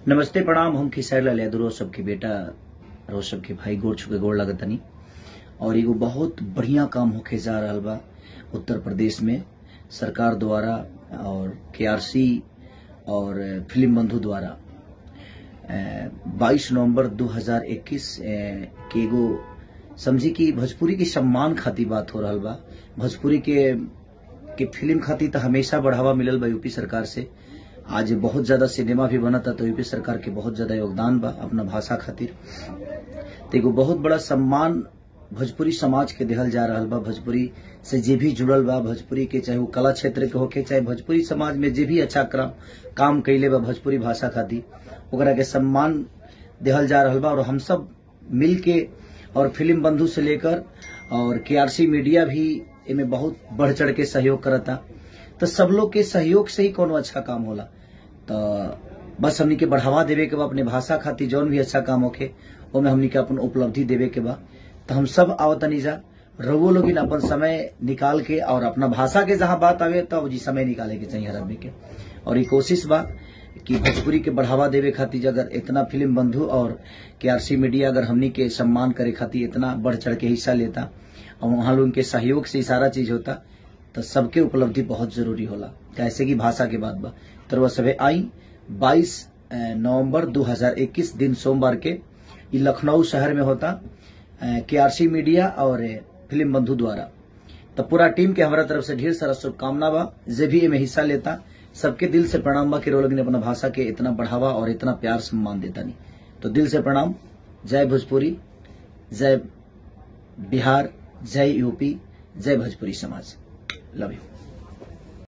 नमस्ते प्रणाम हम खिसार लाल यादव रोज सबके बेटा रोज सबके भाई गोड़ छुके गोड़ लगतनी और एगो बहुत बढ़िया काम होके जा रहल बा उत्तर प्रदेश में सरकार द्वारा और केआरसी और फिल्म बंधु द्वारा बाईस नवंबर 2021 अ, के एगो समझी कि भोजपुरी के सम्मान खातिर बात हो रहल बा भोजपुरी के के फिल्म खातिर तो हमेशा बढ़ावा मिलल बा यूपी सरकार से आज बहुत ज्यादा सिनेमा भी बनता तो यूपी सरकार के बहुत ज्यादा योगदान बा अपना भाषा खातिर तो एगो बहुत बड़ा सम्मान भोजपुरी समाज के देहल जा रहल बा भोजपुरी से जे भी जुड़ल बा भोजपुरी के चाहे वो कला क्षेत्र के होके चाहे भोजपुरी समाज में जे भी अच्छा क्रम काम कैले बा भोजपुरी भाषा खातिर ओकरा के सम्मान देहल जा रहल बा और हम सब मिल के और फिल्म बंधु से लेकर और केआरसी मीडिया भी एमे बहुत बढ़ चढ़ के सहयोग करता तो सब लोग के सहयोग से ही कोनो अच्छा काम होला तो बस हमनी के बढ़ावा देवे के बा अपने भाषा खातिर जौन भी अच्छा काम होखे ओमे हमनी के अपन उपलब्धि देवे के बा तो हम सब आवतनी जा रवो लोगिन अपन समय निकाल के और अपना भाषा के जहाँ बात आवे तब जी समय निकाले के चाहिए हर आदमी के और ये कोशिश बा कि भोजपुरी के बढ़ावा देवे खातिर अगर इतना फिल्म बंधु और केआरसी मीडिया अगर हमनी के सम्मान करे खातिर इतना बढ़ चढ़ के हिस्सा लेता और वहाँ लोगन के सहयोग से ही सारा चीज होता तो सबके उपलब्धि बहुत जरूरी होला कैसे की भाषा के बात बा तो वह सभे आई 22 नवंबर 2021 दिन सोमवार के ये लखनऊ शहर में होता केआरसी मीडिया और फिल्म बंधु द्वारा तो पूरा टीम के हमारा तरफ से ढेर सारा शुभकामना बा जे भी एमे हिस्सा लेता सबके दिल से प्रणाम बा कि रोलग ने अपना भाषा के इतना बढ़ावा और इतना प्यार सम्मान देता नहीं तो दिल से प्रणाम जय भोजपुरी जय बिहार जय यूपी जय भोजपुरी समाज लव यू